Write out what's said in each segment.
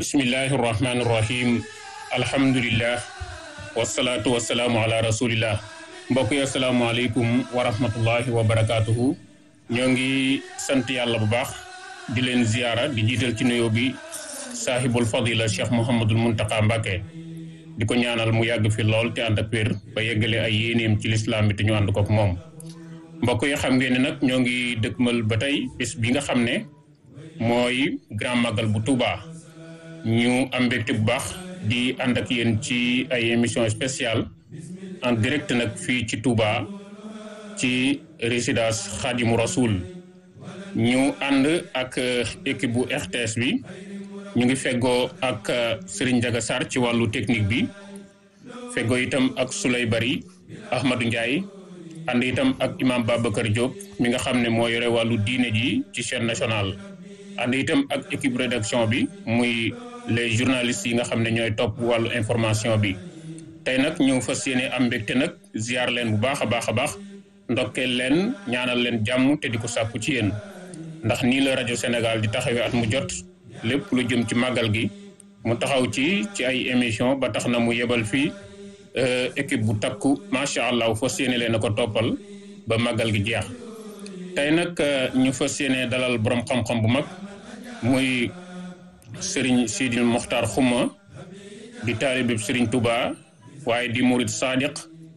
bismillahi irrahmani irrahim alhamdulillah wasalaatu wasalaamu ala rasulillah mbokk yi asalaamaaleykum wa rahmatullahi wa barakatuhu ñoo ngi sant yàlla bu baax di leen ziyaara di jiital ci nuyoo bi saahibul fadila cheikh mouhamadul muntaka mbàkke di ko ñaanal mu yàgg fi lool te ànd ak wér ba yeggale ay yéeneem ci lislaam bi te ñu ànd kook moom mbokk yi xam ngeen ne nag ñoo ngi dëkkmal ba tey bés bi nga xam ne mooy grand magal bu Touba ñu am mbégte bu baax di ànd ak yéen ci ay émission spéciale en direct nag fii ci Touba ci résidence Khadimu Rasoul ñu ànd ak équipe bu RTS bi ñu ngi feggoo ak Serigne Ndiaga Sarr ci wàllu technique bi feggoo itam ak Souley Bari Ahmadou Ndiaye ànd itam ak imam Babacar Diop mi nga xam ne moo yore wàllu diine ji ci chaîne nationale ànd itam ak équipe rédaction bi muy les journalistes yi nga xam ne ñooy topp wàllu information bi tey nag ñu fas yéene am mbégte nag ziar leen bu baax a baax a baax ndokkeel leen ñaanal leen jàmm te di ko sàkku ci yéen ndax nii la rajo Sénégal di taxawee at mu jot lépp lu jëm ci màggal gi mu taxaw ci ci ay émission ba tax na mu yebal fii équipe bu takku macha allah fas yéene leen a ko toppal ba màggal gi jeex tey nag ñu fas yéene dalal borom xam-xam bu mag muy Serigne Sidil Mokhtar Xuma di taalibib Serigne Touba waaye di murid sadiq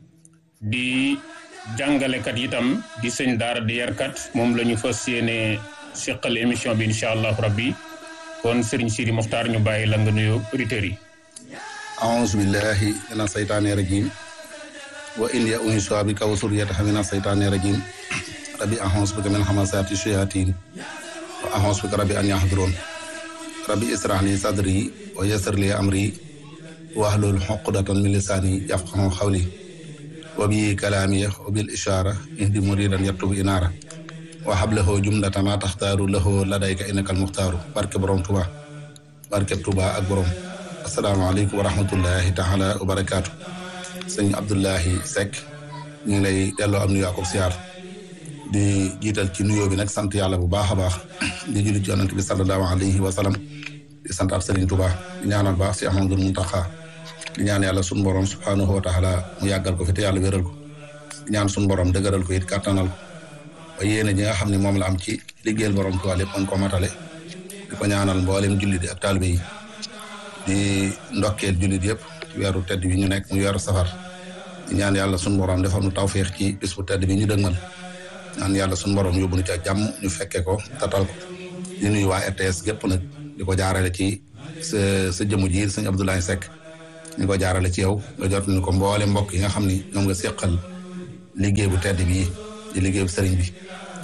di jàngalekat itam di sëñ daara di yarkat moom la ñu fas yéene seqal émission bi incha allah rabbi kon Serigne Sidil Mokhtar ñu bàyyi la nga nuyoo auditeurs yi. aouzu billahi mina saytaani rajim wa inni u'iizuha bika wa zurriyyataha mina saytaani rajim rabbi a'uuzu bika min hamazaati shayaatiin wa a'uuzu bika rabbi an yahduruun rabbi israh li sadri wa yassir li amri wahlul uqdatan min lisaani yafqahu qawli wa bi kalaami wa bil ishaara ihdi muridan yaktubu inaara wa hablahu jumlata ma taxtaaru lahu ladayka innaka almuxtaaru barke borom Tuba barke Tuba ak borom asalaamaaleykum wa rahmatullahi taala wa barakaatu sëñ Abdoulahi Seck ñu ngi lay delloo am nuyu ak siyaar di jiital ci nuyoo bi nag sant yàlla bu baax a baax di julli ci yonent bi sallallahu alayhi wa sallam di sant ab Serigne Touba di ñaanal baax si Ahmadul Muntaxa di ñaan yàlla sunu borom subhanahu wa taala mu yàggal ko fi te yàlla wéral ko di ñaan sunu borom dëgëral ko it kàttanal ko ba yéene ji nga xam ne moom la am ci liggéeyal borom Tuubaa lépp mën ko matale di ko ñaanal mboolem jullit ak taalibe yi di ndokkeel jullit yëpp ci weeru tedd bi ñu nekk mu weeru safar di ñaan yàlla sunu borom defal nu tawféex ci bis bu tedd bi ñu dëgmal ñaan yàlla sunu borom yóbbu nu ci ak jàmm ñu fekke ko tatal ko di nuyu waa RTS gépp nag di ko jaarale ci sa sa jëmu ji sëñ Abdoulaye Seck ñu ko jaarale ci yow nga jot ni ko mboole mbokk yi nga xam ni ñoom nga seqal liggéey bu tedd bii di liggéey bu sëriñ bi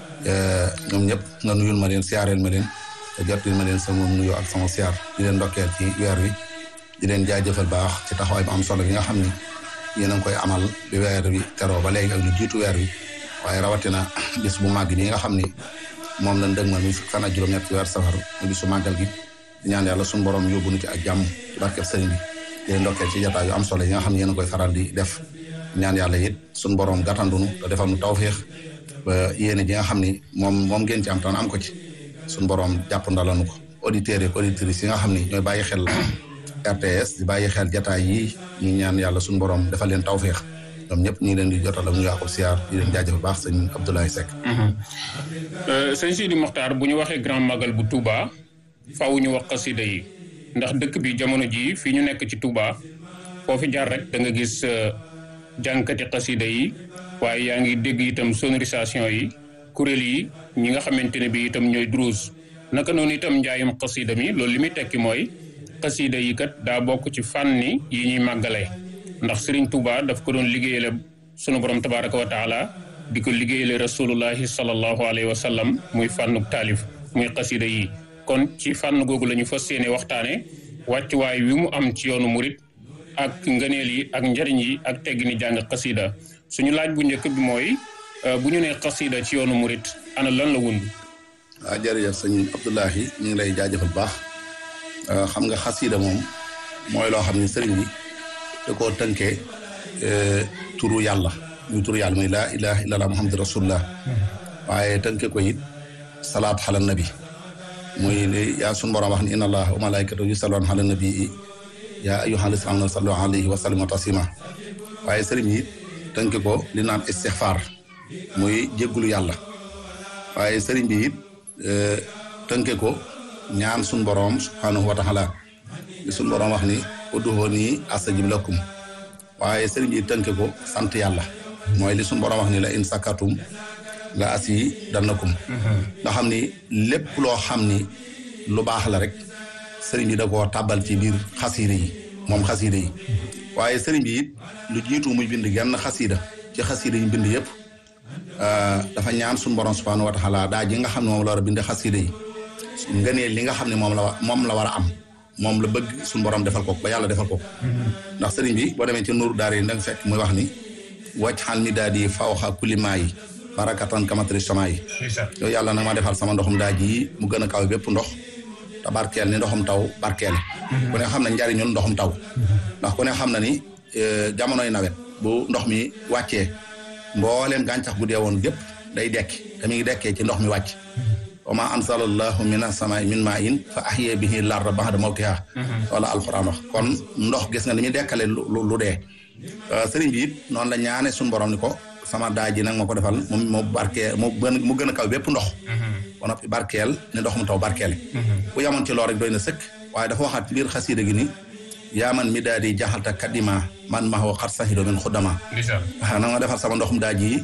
ñoom ñëpp nga nuyul ma leen siyaareel ma leen te jotul ma leen sama nuyoo ak sama siyaar di leen ndokkeel ci weer wi di leen jaajëfal baax ci taxawaay bu am solo bi nga xam ni yéen a ngi koy amal bi weer wi teroo ba léegi ak lu jiitu weer wi waaye rawatina bis bu màgg bi nga xam ni moom lañ dëgmal muy fukki fan ak juróom-ñett ci weer safar mu bisu màggal gi di ñaan yàlla suñu borom yóbbu nu ci ak jàmm ci barkeb sëriñ bi di leen ndokkeel ci jotaay yu am solo yi nga xam ne yéen a koy faral di def ñaan yàlla it suñu borom gàttandunu te defal nu tawféex ba yéene ji nga xam ni moom moom ngeen ci am tan am ko ci suñu borom jàpp ndalanu ko auditeurs ak auditrices yi nga xam ni ñooy bàyyi xel RTS di bàyyi xel jataay yi ñu ñaan yàlla suñu borom defal leen tawféex ñoom ñëpp ñu ngi leen di jotal ak ñu ko siyaar di leen jaajëfal baax sëñ Abdoulaye Seck. sëñ Sidi Mokhtar bu ñu waxee grand magal bu Touba faaw ñu wax xasida yi ndax dëkk bi jamono jii fii ñu nekk ci Touba foo fi jaar rek da nga gis jànkati xasida yi waaye yaa ngi dégg itam sonorisation yi kuréel yi ñi nga xamante ne bi itam ñooy druus naka noonu itam njaayum xasida mi loolu li muy tekki mooy xasida yi kat daa bokk ci fànni yi ñuy màggalee ndax Serigne Touba daf ko doon liggéeyale sunu borom tabaraka wa taala di ko liggéeyale rasulullahi sallallahu alayhi wa sallam muy fànnuk taalif muy xasida yi kon ci fànn googu la ñu fas yéene waxtaane wàccuwaay wi mu am ci yoonu murit ak ngëneel yi ak njariñ yi ak teggini jàng xasida suñu laaj bu njëkk bi mooy bu ñu nee xasida ci yoonu murit ana lan la wund waaw jërëjëf sëñ Abdoulahi ñu ngi lay jaajëfal baax xam nga xasida moom mooy loo xam ne sëriñ bi da koo tënkee turu yàlla muy turu yàlla muy laa ilaha illallah muhammadu rasulullah waaye tënke ko it salaat xala nabi muy li yaa sunu borom wax ni inna allaha wa malaikatahu yusalluna ala nabii yaa ayyuhal lazina amanu sallu alayhi wa sallimu taslima waaye sëriñ yi tënk ko li naan istixfaar muy jéggulu yàlla waaye sëriñ bi it tënke ko ñaan sunu borom subhanahu wa taala li sunu borom wax ni ud'uuni astajib lakum waaye sëriñ bi tënke ko sant yàlla mooy li sunu borom wax ni la in sakatum la asi dannakum nga xam ni lépp loo xam ni lu baax la rek sëriñ bi da koo tàbbal ci biir xasiida yi moom xasiida yi waaye sëriñ bi it lu jiitu muy bind genn xasiida ci xasiida yi bind yëpp dafa ñaan suñu borom subhanahu wa taala daa ji nga xam ne moom la war a bind xasiida yi nga ne li nga xam ne moom la moom la war a am moom la bëgg suñu borom defal ko ba yàlla defal ko ndax sëriñ bi boo demee ci nuuru daar yi da nga fekk muy wax ni wàcc xal mi daal di fawxa kulimaa yi barakatan kamatri sama yi yow yàlla nag ma defal sama ndoxum daa ji mu gën a kaw bépp ndox te barkeel ni ndoxum taw barkeel ku ne xam na njariñul ndoxum taw ndax ku ne xam na ni jamonoy nawet bu ndox mi wàccee mbooleem gàncax gu dee woon gépp day dekki te mi ngi dekkee ci ndox mi wàcc wa ma ansalallahu mina samaa'i min maa'in fa ahya bihi larda ba'da mawtiha wala alquran wax kon ndox gis nga ni muy dekkale lu dee sëriñ bi it noonu la ñaane suñu borom ni ko sama daa ji nag ma ko defal moom moo barkeel moo gën mu gën a kaw bépp ndox ba noppi barkeel ne ndox mu taw barkeele bu yamoon ci loolu rek doy na sëkk waaye dafa waxaat ci biir xasiida gi ni yaa man mi daal di jaxalta kadima man ma xaw xat saxido min xuddama waaw na nga defal sama ndoxum daa ji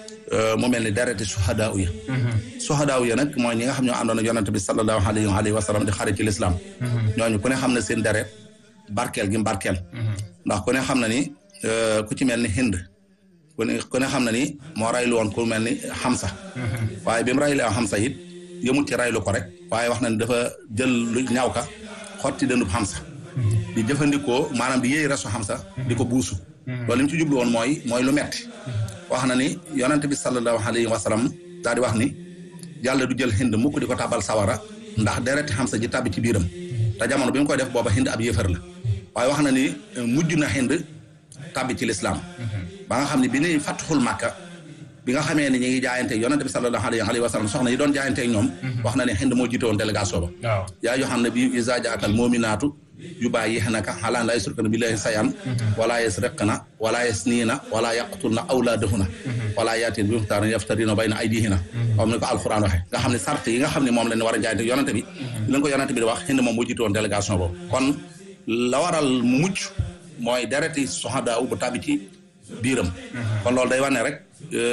mu mel ni dereti suhadaaw ya suhadaaw ya nag mooy ñi nga xam ñoo àndoon ak yonante bi sallallahu alayhi wa sallam di xarit ci lislaam ñooñu ku ne xam ne seen deret barkeel gi barkeel ndax ku ne xam na ni ku ci mel ni hind ku ne ku ne xam na ni moo raylu woon ku mel ni xamsa waaye bi mu raylu xamsa it yëmut ci raylu ko rek waaye wax na ni dafa jël lu ñaaw ka xotti dëndub xamsa di jëfandikoo maanaam di yéey resu xamsa di ko buusu loolu li mu ci jublu woon mooy mooy lu metti wax na ni yonente bi sallallahu alayhi wa sallam daal di wax ni yàlla du jël hind mukk di ko tabal sawara ndax dereti xamsa ji tàbbi ci biiram te jamono bi mu koy def booba hind ab yéefar la waaye wax na ni mujj na hind tàbbi ci lislaam ba nga xam ne bi ni fatxul màkka bi nga xamee ne ñi ngi jaayante yonente bi sallallahu alayhi wa sallam soxna yi doon jaayante ak ñoom wax na ne hind moo jiite woon délégation ba yaa yoo xam ne bi isa jaakal moominaatu yu bàyyi naka xalaan laa yusrikna billahi sayan wala yasriqna wala yasniina wala yaqtulna awlaadahunna wala yaatin bi muxtaarin yaftarina bayna aydihina comme ni ko alquran waxe nga xam ne sart yi nga xam ne moom la ñu war a jaayante yonente bi li ko yonente bi di wax hind moom moo jiite woon délégation boobu kon la waral mu mucc mooy dereti soxadaa bu tàbbi ci biiram kon loolu day wane rek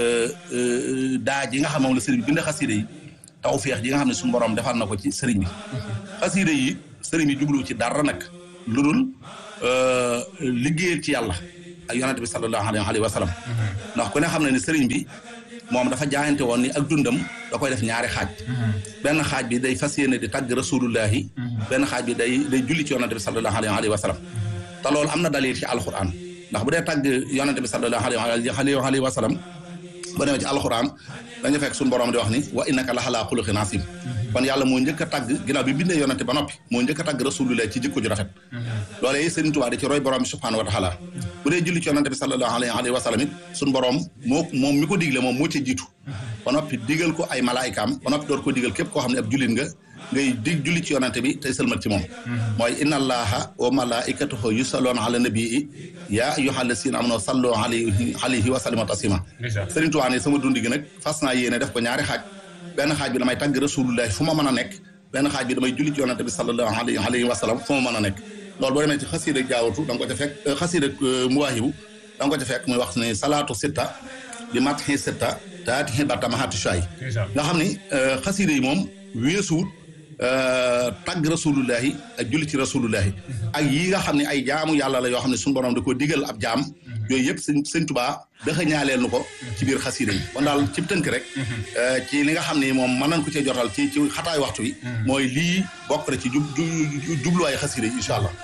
daa ji nga xam moom la sëriñ bi bind xasiida yi tawfeex ji nga xam ne suñu borom defal na ko ci sëriñ bi xasiida yi sëriñ bi jublu ci dara nag lu dul liggéeyal ci yàlla ak yonente bi sallallahu alayhi wa sallam ndax ku ne xam ne ni sëriñ bi moom dafa jaayante woon ni ak dundam da koy def ñaari xaaj benn xaaj bi day fas yéene di tàgg rasulullahi benn xaaj bi day day julli ci yonente bi sallallahu alayhi wa sallam te loolu am na dalil ci alquran ndax bu dee tàgg yonente bi sallallahu alayhi wa sallam ba demee ci alquran dañu fekk suñu borom di wax ni wa innaka la xalaa xuluqin asim kon yàlla moo njëkk a tàgg ginnaaw bi bindee yonente ba noppi moo njëkk a tàgg rasulullah ci jikko ju rafet loolee Sëriñ Tuubaa di ci roy borom bi subhanahu wa taala bu dee julli ci yonente bi sallallahu alayhi wa sallam it suñu borom moo moom mi ko digle moom moo ca jiitu ba noppi digal ko ay malaayikaam ba noppi door ko digal képp koo xam ne ab jullit nga ngay dig julli ci yonante bi tey sëlmat ci moom mooy inna allaha wa malaikatahu yusalloona ala nabii yaa ayyuha allasina amanu sallu alayhi alayhi wa sallimu taslima Sëriñ Tuubaa ne sama dund gi nag fas naa yéene def ko ñaari xaaj benn xaaj bi damay tàgg rasulullahi fu ma mën a nekk benn xaaj bi damay julli ci yonante bi sallallahu alayhi wa sallam fu ma mën a nekk loolu boo demee ci xasiida jaawatu da nga ko ca fekk xasiida muwaahibu da nga ko ca fekk muy wax ne salaatu sitta bi matxi sitta taati xibatta mahati shay nga xam ni xasiida yi moom weesuwut tagg rasulullahi ak julli ci rasulullahi ak yi nga xam ne ay jaamu yàlla la yoo xam ne suñu borom da ko digal ab jaam yooyu yëpp sëñ sëñ Tuubaa daxa ñaaleel nu ko ci biir xasiida yi kon daal ci tënk rek ci li nga xam ne moom mën nañ ko cee jotal ci ci xataay waxtu wi mooy lii bokk na ci jub jubluwaay xasiida yi incha allah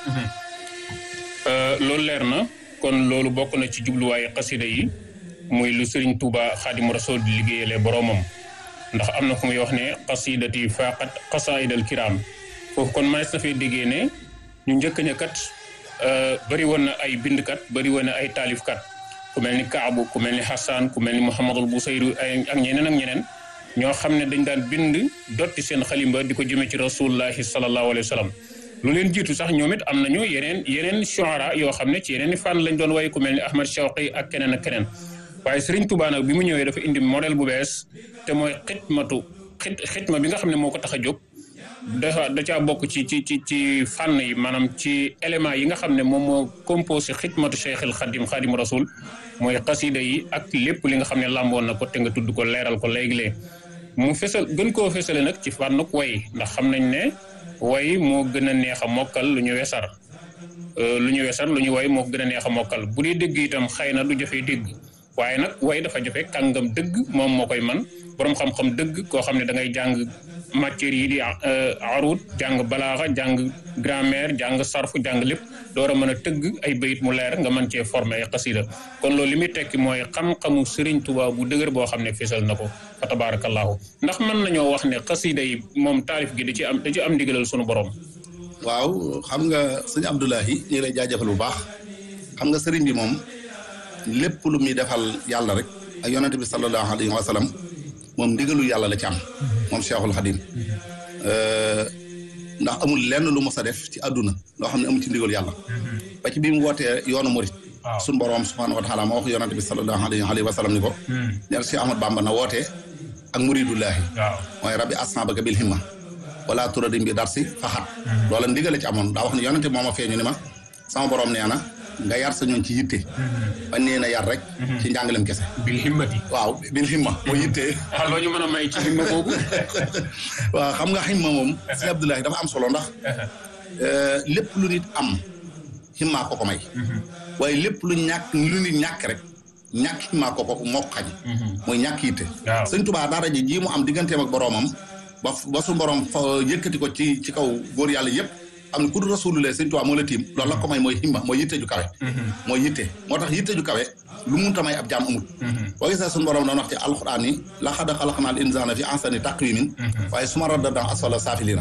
loolu leer na kon loolu bokk na ci jubluwaay xasiida yi muy lu sëriñ Tuubaa Xaadimu Rasuul di liggéeyale boroomam ndax am na fu muy wax ne xasidati faqat xasaidal kiram foofu kon manes na fee déggee ne ñu njëkk ña kat bëri woon na ay bindkat bëri woon na ay taalifkat ku mel ni Kaabu ku mel ni Hassan ku mel ni Muhammadul Busayri ak ñeneen ak ñeneen ñoo xam ne dañ daan bind dotti seen xalimba di ko jëmee ci rasulullahi sallallahu alayhi wa sallam lu leen jiitu sax ñoom it am nañu yeneen yeneen shuara yoo xam ne ci yeneen i fànn lañ doon way ku mel ni Ahmad Shawqi ak keneen ak keneen waaye Serigne Touba nag bi mu ñëwee dafa indi modèle bu bees te mooy xitmatu xit xitma bi nga xam ne moo ko tax a jóg dafa da caa bokk ci ci ci ci fànn yi maanaam ci élément yi nga xam ne moom moo composé xitmatu Cheikhul Xadim Xadimu Rasul mooy xasida yi ak lépp li nga xam ne làmboon na ko te nga tudd ko leeral ko léegi-léeg mu fesal gën koo fesale nag ci fànnuk way ndax xam nañ ne way moo gën a neex a mokkal lu ñu wesar lu ñu wesar lu ñu way moo gën a neex a mokkal bu dee dégg itam xëy na du jafee dégg waaye nag way dafa jafe kàngam dëgg moom moo koy man boroom xam-xam dëgg koo xam ne da ngay jàng matières yi di arut jàng balaaxa jàng grammaire jàng sarfu jàng lépp door a mën a tëgg ay bayit mu leer nga mën cee former ay xasida kon loolu li muy tekki mooy xam-xamu Sëriñ Tuubaa bu dëgër boo xam ne fisal na ko fa tabaarakallaahu ndax mën nañoo wax ne xasida yi moom taalif gi da ci am da ci am ndigalal sunu borom. waaw xam nga sëñ Abdoulahi ñu ngi lay jaajëfal bu baax xam nga sëriñ bi moom lépp lu muy defal yàlla rek ak yonente bi sallallahu alayhi wa sallam moom ndigalu yàlla la ci am moom Cheikhul Khadim ndax amul lenn lu mos a def ci àdduna loo xam ne amul ci ndigalu yàlla ba ci bi mu wootee yoonu murit suñu borom subhanahu wa taala moo wax yonente bi sallallahu alayhi wa sallam ni ko ñer Cheikh Ahmad Bamba na wootee ak muridullahi mooy rabbi asnabaka bil himma wala turadim bi dar si faxat loola ndigale ci amoon daa wax ne yonente mooma feeñu ni ma sama borom nee na nga yar sa ñoon ci yitte bañ nee na yar rek ci njàngalem kese bil himmati waaw bil himma mooy yitte waaw loo ñu mën a may ci himma boobu waaw xam nga himma moom si Abdoulahi dafa am solo ndax lépp lu nit am himma ko ko may waaye lépp lu ñàkk lu nit ñàkk rek ñàkk himma ko ko moo ko xañ mooy ñàkk yitte sëñ Tuubaa dara ji ji mu am digganteem ak boroomam ba ba su borom fa yëkkati ko ci ci kaw góor yàlla yëpp am na ku dul rasulullah sëñ Tuubaa moo la tiim loolu la ko may mooy himma mooy yitte ju kawe mooy yitte moo tax yitte ju kawe lu munta may ab jaam amul boo gisee suñu borom doon wax ci alxuraan yi laqad xalaqnal insaana fi ahsani taqwiimin waaye suma radadnaa asfala saafiliina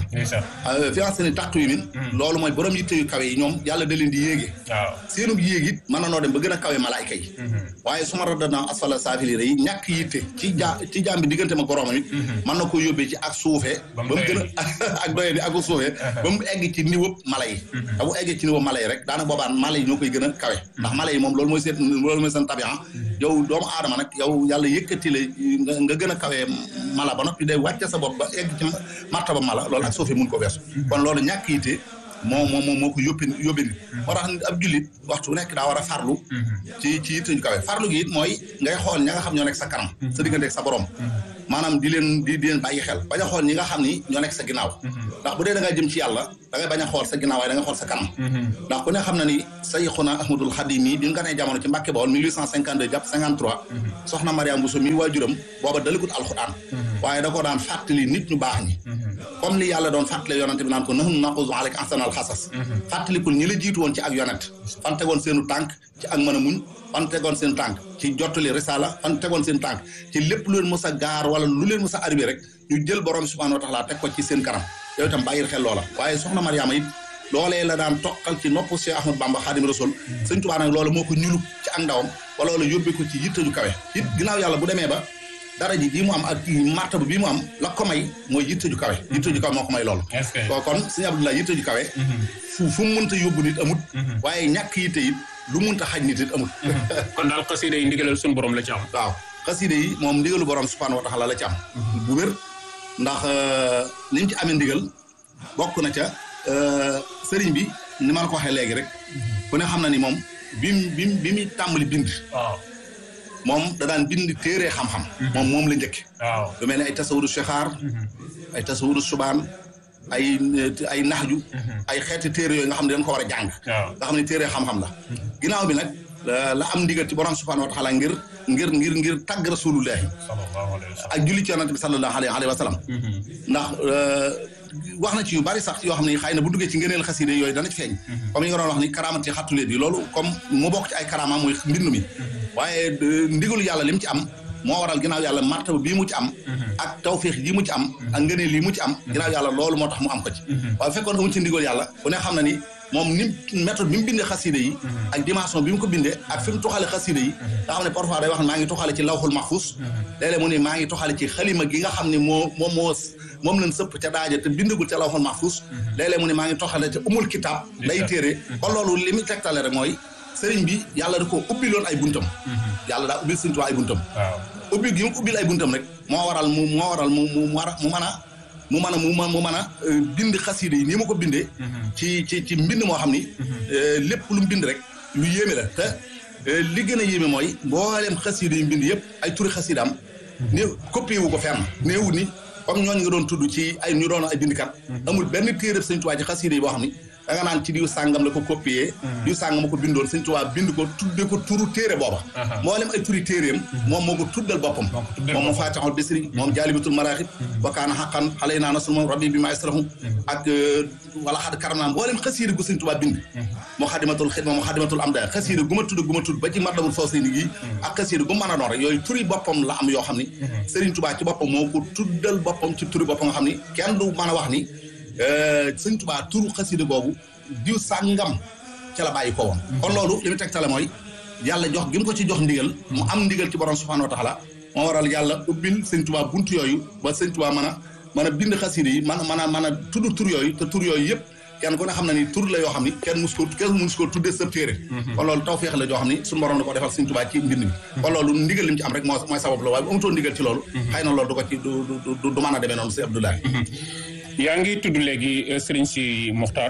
fi ahsani taqwiimin loolu mooy borom yitte yu kawe yi ñoom yàlla da leen di yéege seenub yéeg it mën na noo dem ba gën a kawe malaayka yi waaye suma radadnaa asfala saafiliina yi ñàkk yitte ci ja ci jaam bi diggante ma boroomam it mën na ko yóbbee ci ak suufee ba mu gën a ak doye ni ak suufee ba mu egg ci niveau mala yi da bu eggee ci niveau mala yi rek daanaka boobaan mala yi ñoo koy gën a kawe ndax mala yi moom loolu mooy seen loolu mooy seen tabian yow doomu aadama nag yow yàlla yëkkati la nga gën a kawee mala ba noppi day wàcce sa bopp ba egg ci martaba mala loolu ak suufee mun ko weesu kon loolu ñàkk yitte moo moo moo moo ko yóbbi yóbbi nit moo tax ab jullit waxtu bu nekk daa war a farlu ci ci yitte ñu kawe farlu gi it mooy ngay xool ña nga xam ñoo nekk sa kanam sa diggante ak sa borom maanaam di leen di di leen bàyyi xel bañ a xool ñi nga xam ni ñoo nekk sa ginnaaw ndax bu dee da nga jëm ci yàlla da ngay bañ a xool sa ginnaaw waaye da nga xool sa kanam ndax ku ne xam na ni Sayxuna Ahmadul Xadim yi bi nga nee jamono ci Mbàkke Bawol 1852 jàpp 53 soxna Mariam Bousso mi waajuram booba dalikut alxuraan waaye da ko daan fàttali nit ñu baax ñi comme li yàlla doon fàttali yonante bi naan ko nahnu naqusu alayka ahsanal xasas fàttalikul ñi la jiitu woon ci ak yonent fan tegoon seenu tànk ci ak mën a muñ fan tegoon seen tànk ci jottali risala fan tegoon seen tànk ci lépp lu leen mës a gaar wala lu leen mës a arrivé rek ñu jël borom subhanahu wa taala teg ko ci seen kanam yow itam bàyyil xel loola waaye soxna Mariama it loolee la daan toqal ci nopp Cheikh Ahmad Bamba Xaadim Rasul sëñ Tuubaa nag loola moo ko ñulub ci ak ndawam ba loola yóbbee ko ci yitte ju kawe it ginnaaw yàlla bu demee ba dara ji bii mu am ak martaba bii mu am la ko may mooy yitte ju kawe yitte ju kawe moo ko may loolu ko kon sëñ Abdoulaye yitte ju kawe fu fu mu mënta yóbbu nit amut waaye ñàkk yitte it lu munta xaj nit it amul kon daal xasida yi ndigalal suñu borom la ci am waaw xasida yi moom ndigalu borom subhanahu wa taala la ci am bu wér ndax ni mu ci amee ndigal bokk na ca sëriñ bi ni ma la ko waxee léegi rek ku ne xam na ni moom bi mu bi mu bi mu tàmbali bind waaw moom da daan bind téere xam-xam moom moom la njëkk waaw lu mel ne ay tasawudu shexaar ay tasawudu subaan ay ay naxju ay xeeti téere yooyu nga xam ne dañ ko war a jàng nga xam ne téere xam-xam la ginnaaw bi nag la am ndigal ci borom subhanahu wa taala ngir ngir ngir ngir tàgg rasulullahi ak julli ci yonante bi sallallahu alayhi wa sallam ndax wax na ci yu bari sax yoo xam ne xëy na bu duggee ci ngëneel xaside yooyu dana ci feeñ comme yi nga doon wax ni karaamati xattuleet yi loolu comme mu bokk ci ay karaama muy mbind mi waaye ndigalu yàlla li mu ci am moo waral ginnaaw yàlla martaba bii mu ci am ak tawfiix yi mu ci am ak ngëneel yi mu ci am ginnaaw yàlla loolu moo tax mu am ko ci waaye fekkoon amu ci ndigal yàlla ku ne xam na ni moom ni méthode bi mu bindee xasida yi ak dimension bi mu ko bindee ak fi mu tuxale xasida yi nga xam ne parfois day wax ne maa ngi tuxale ci lawxul mahfus léeg-léeg mu ne maa ngi tuxale ci xalima gi nga xam ne moo moom moo moom lañ sëpp ca daaja te bindagul ca lawxul mahfus léeg-léeg mu ne maa ngi tuxale ca umul kitab lay téere kon loolu li mu tegtale rek mooy sëriñ bi yàlla da ko ubbiloon ay buntam yàlla daa ubbil sëriñ Tuubaa ay buntam ubbi gi mu ubbil ay buntam rek moo waral mu moo waral mu mu mu mën a mu mën a mu mu mën a bind xasida yi nii ma ko bindee ci ci ci mbind moo xam ni lépp lu mu bind rek lu yéeme la te li gën a yéeme mooy mboolem xasida yi mbind yëpp ay turi xasida am ni copié wu ko fenn néewu ni comme ñooñu nga doon tudd ci ay ñu doon ay bindkat amul benn téereb Sëñ Tuubaa ci xasida yi boo xam ni da nga naan ci diw sàngam la ko copié diw sàngam ma ko bindoon Sëñ Tuubaa bind ko tudde ko turu téere booba mboolem ay turi téeréem moom moo ko tuddal boppam moom moom faatixul bisri moom jaalibatul maraaxib wa kaana xaqan xale naa nasul moom rabbi bi ma asrahum ak wala xad karam naa mboolem xasiida gu Sëñ Tuubaa bind moo xadimatul xidma moo xadimatul am da xasiida gu ma tudd gu ma tudd ba ci mardamul fawsayni gi ak xasiida gu mën a doon rek yooyu turi boppam la am yoo xam ni Sëriñ Tuubaa ci boppam moo ko tuddal boppam ci turi boppam nga xam ni kenn du mën a wax ni sëñ Tuubaa turu xasida boobu diw sàngam ca la bàyyi ko woon kon loolu li mu tegtale mooy yàlla jox gi mu ko ci jox ndigal mu am ndigal ci borom subhaanahu wa taala moo waral yàlla ubbil sëñ Tuubaa buntu yooyu ba sëñ Tuubaa mën a mën a bind xasida yi mën a mën a mën a tudd tur yooyu te tur yooyu yëpp kenn ku ne xam na ni tur la yoo xam ni kenn mus ko kenn mus ko tuddee sëb téere kon loolu tawfeex la joo xam ni suñu borom da ko defal sëñ Tuubaa ci mbind mi kon loolu ndigal li mu ci am rek moo mooy sabab la waaye bu amutoon ndigal ci loolu xëy na loolu du ko ci du du du mën a demee noonu si Abdoulaye yaa ngi tudd léegi Serigne si Muxtaar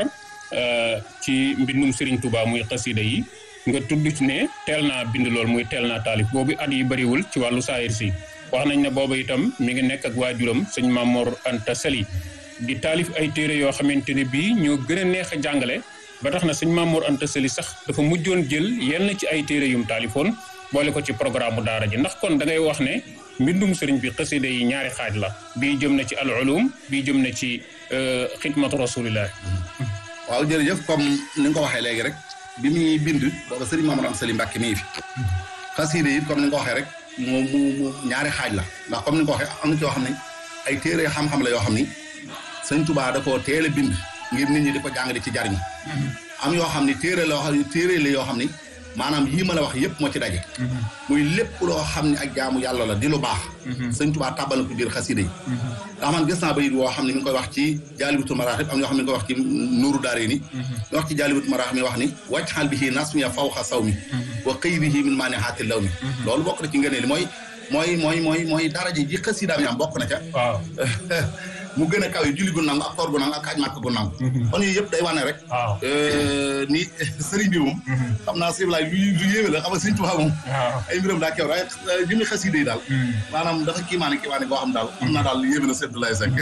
ci mbindum Serigne Touba muy xasida yi nga tudd ci ne teel naa bind lool muy teel naa taalif boobu at yi bëriwul ci wàllu saayir si wax nañ ne booba itam mi ngi nekk ak waajuram sëñ Mamor Anta Sali di taalif ay téere yoo xamante ne bii ñoo gën a neex a jàngale ba tax na sëñ Mamor Anta Sali sax dafa mujjoon jël yenn ci ay téere yum taalifoon boole ko ci programme bu daara ji ndax kon da ngay wax ne mbindum sëriñ bi xasida yi ñaari xaaj la bii jëm na ci al ulum bii jëm na ci xidmatu rasulillah waaw jërëjëf comme ni nga ko waxee léegi rek bi muy bind booba sëriñ Mamadou Am Sali Mbàkke mi ngi fi xasida yi comme ni nga ko waxee rek mu mu mu ñaari xaaj la ndax comme ni nga ko waxee am na ci yoo xam ne ay téere xam-xam la yoo xam ni sëñ Tuubaa da koo teel a bind ngir nit ñi di ko jàng di ci jariñu am yoo xam ni téere la yoo téere la yoo xam ni maanaam yii ma la wax yëpp moo ci daje muy lépp loo xam ne ak jaamu yàlla la di lu baax sëñ Tuubaa tàbbal na ko biir xasida yi ndax man gis naa bayit woo xam ne mi ngi koy wax ci jaalibatul maraaxib am ñoo xam ne mi ngi koy wax ci nuuru daare ni mi wax ci jaalibatul maraaxib mi wax ni wàcc xaal bi xii nasmiya fawxa saw mi wa xëyrihi min maa ne xaati law mi loolu bokk na ci ngëneel li mooy mooy mooy mooy mooy daraja ji xasidaam yi am bokk na ca waaw mu gën a kaw yi julli gu nangu ak koor gu nangu ak aj màkk gu nangu kon yooyu yëpp day wane rek ni sëriñ bi moom xam naa sëriñ laay lu lu yéeme la xam nga sëriñ Tuubaa moom ay mbiram daa kew waaye li muy xasida yi daal maanaam dafa kiimaane kiimaane boo xam daal xam naa daal yéeme na sëriñ Abdoulaye Seck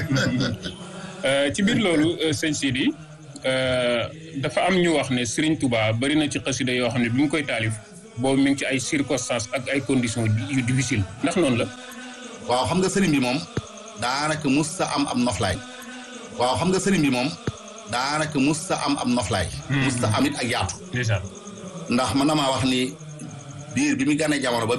ci biir loolu sëñ Sidi dafa am ñu wax ne sëriñ Tuubaa bari na ci xasida yoo xam ne bi mu koy taalif boobu mi ngi ci ay circonstances ak ay conditions yu difficile ndax noonu la waaw xam nga sëriñ bi moom daanaka mus sa am am noflaay waaw xam nga sëriñ bi moom daanaka mus sa am am noflaay mus sa am it ak yaatu ndax man damaa wax ni biir bi mu gànnee jamono ba